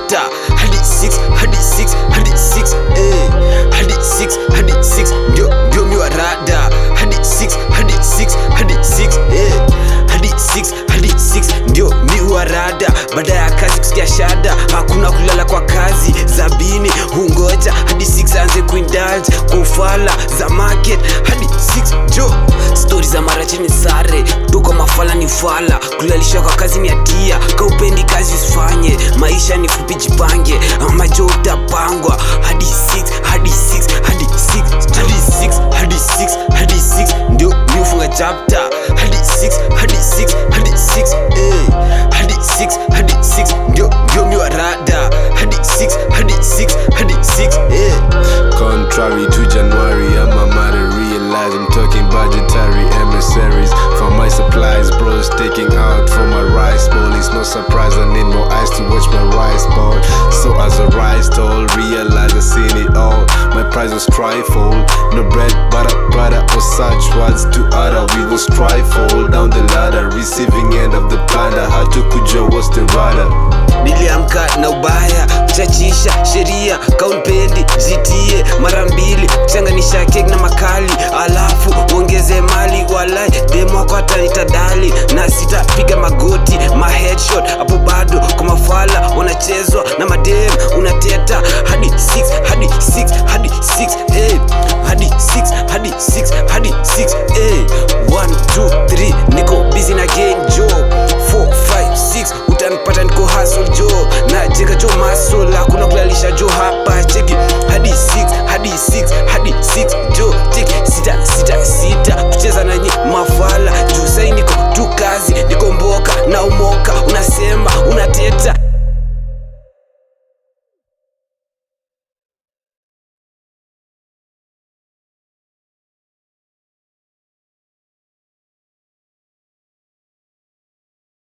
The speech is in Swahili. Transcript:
chapter hadi 6 hadi 6 hadi 6 eh hadi 6 hadi 6 ndio ndio miwa rada hadi 6 hadi 6 hadi 6 eh hadi 6 hadi 6 ndio miwa rada baada ya kazi kusikia shada hakuna kulala kwa kazi zabini hungoja hadi 6 anze kuindulge kwa ufala za market hadi 6 jo stori za marachini sare kutoka mafala ni fala kulalisha kwa kazi ni hatia kaupendi kazi usifanye maisha ni fupi jipange ama jo utapangwa hadi 6 hadi 6 hadi 6 hadi 6 hadi 6 hadi 6 ndio ndio funga chapter hadi 6 hadi 6 hadi 6 eh hadi 6 hadi 6 ndio ndio miwa rada hadi 6 hadi 6 hadi 6 eh Contrary to January, I'm a matter realize I'm talking budgetary emissaries for my supplies. Bros taking out for my rice bowl. It's no surprise I need more eyes to watch my rice bowl. So as I rise tall, realize I seen it all. My price was trifle, no bread, butter, butter, or such words to utter. We will strive fall down the ladder, receiving end of the plunder. How to kujua what's the rudder? niliamka na ubaya chachisha sheria kaunpendi zitie mara mbili kuchanganisha kek na makali alafu uongeze mali walai demwako hatanitadali na sitapiga magoti ma headshot hapo bado kwa mafala wanachezwa na madem unateta hadi 6 hadi 6 hadi 6 eh hadi 6 hadi 6 hadi 6 eh 1 2 3 niko busy na gang job 4 5 6 utanipata niko hustle jo na jenga jo masol hakuna kulalisha jo hapa cheki hadi 6 hadi 6